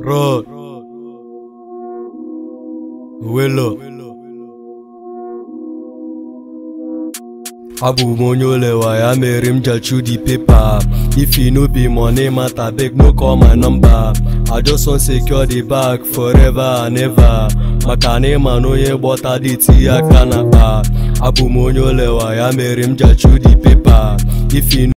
Rod Welo abụ m onye olewa ya mere m ji chew the paper if e no be money matter beg no call my number i just wan secure the bag forever and ever maka na ịma na onye gbọta dị tinye aka n'akpa abụ m onye olewa ya mere m ji chew the paper if e